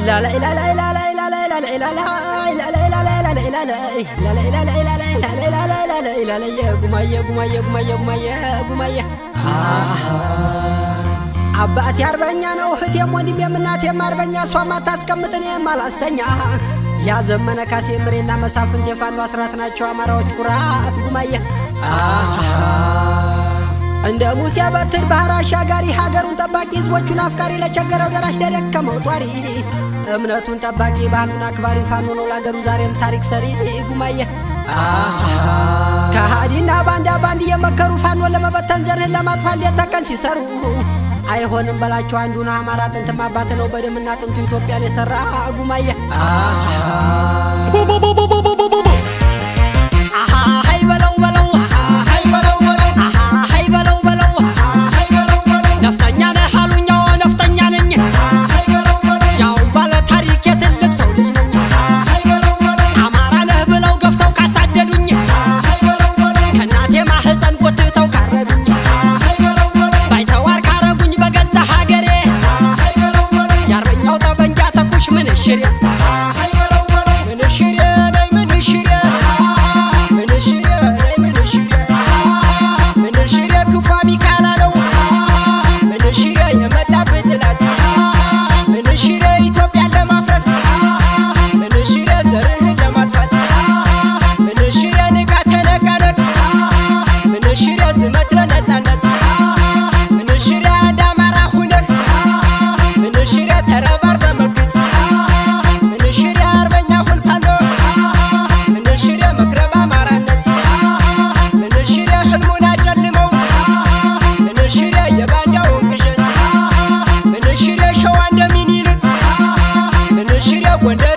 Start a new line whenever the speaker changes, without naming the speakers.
አባቴ አርበኛ ነው እህቴም ወንድሜም እናቴም አርበኛ እሷም አታስቀምጥ እኔም አላስተኛ ያዘመነ ካሴ ምሬና መሳፍንት የፋኖ አስራት ናቸው አማራዎች ኩራት ጉማየ እንደ ሙሴ በትር ባህር አሻጋሪ ሀገሩን ጠባቂ ህዝቦቹን አፍቃሪ ለቸገረው ደራሽ ለደከመው ጧሪ እምነቱን ጠባቂ ባህሉን አክባሪ ፋኖ ነው ለአገሩ ዛሬም ታሪክ ሰሪ ጉማየ ከሃዲና ባንዳ ባንድ እየመከሩ ፋኖን ለመበተን ዘርህን ለማጥፋት ሌት ተቀን ሲሰሩ አይሆንም በላቸው አንዱን አማራ ጥንትም አባት ነው በደምና ጥንቱ ኢትዮጵያን የሰራ ጉማየ አሃይ በለው በለው አሃይ በለው በለው አሃይ በለው በለው አሃይ በለው በለው ነፍጠኛ ነህ አሉኝ አዎ ነፍጠኛ ነኝ ያው ባለ ታሪክ የትልቅ ሰው ልጅ ነኝ አማራ ነህ ብለው ገፍተው ካሳደዱኝ ከእናቴ ማህፀን ጎትተው ካረዱኝ ባይተዋር ካረጉኝ በገዛ ሀገሬ የአርበኛው ጠበንጃ ተኩሽ ምንሽሬ ምንሽሬ ነይ ምንሽሬ ምንሽሬ ነይ ምንሽሬ ምንሽሬ ክፉ ሚካላ ነው ምንሽሬ የመጣብህ ጥላት ምንሽሬ ኢትዮጵያን ለማፍረስ ምንሽሬ ዘርህን ለማጥፋት ምንሽሬ ንቃ ተነቃነቅ ምንሽሬ ዝመት ለነጻነት ምንሽሬ አንድ አማራ ሁነህ ምንሽሬ ተረባር በመክት ምንሽሬ አርበኛ ሁን ፋኖ ምንሽሬ መክረብ አማራነት ምንሽሬ ህልሙን አጨልመው ምንሽሬ የባንዳውን ቅዠት ምንሽሬ ሸዋ እንደሚኒልክ ምንሽሬ ጎንደር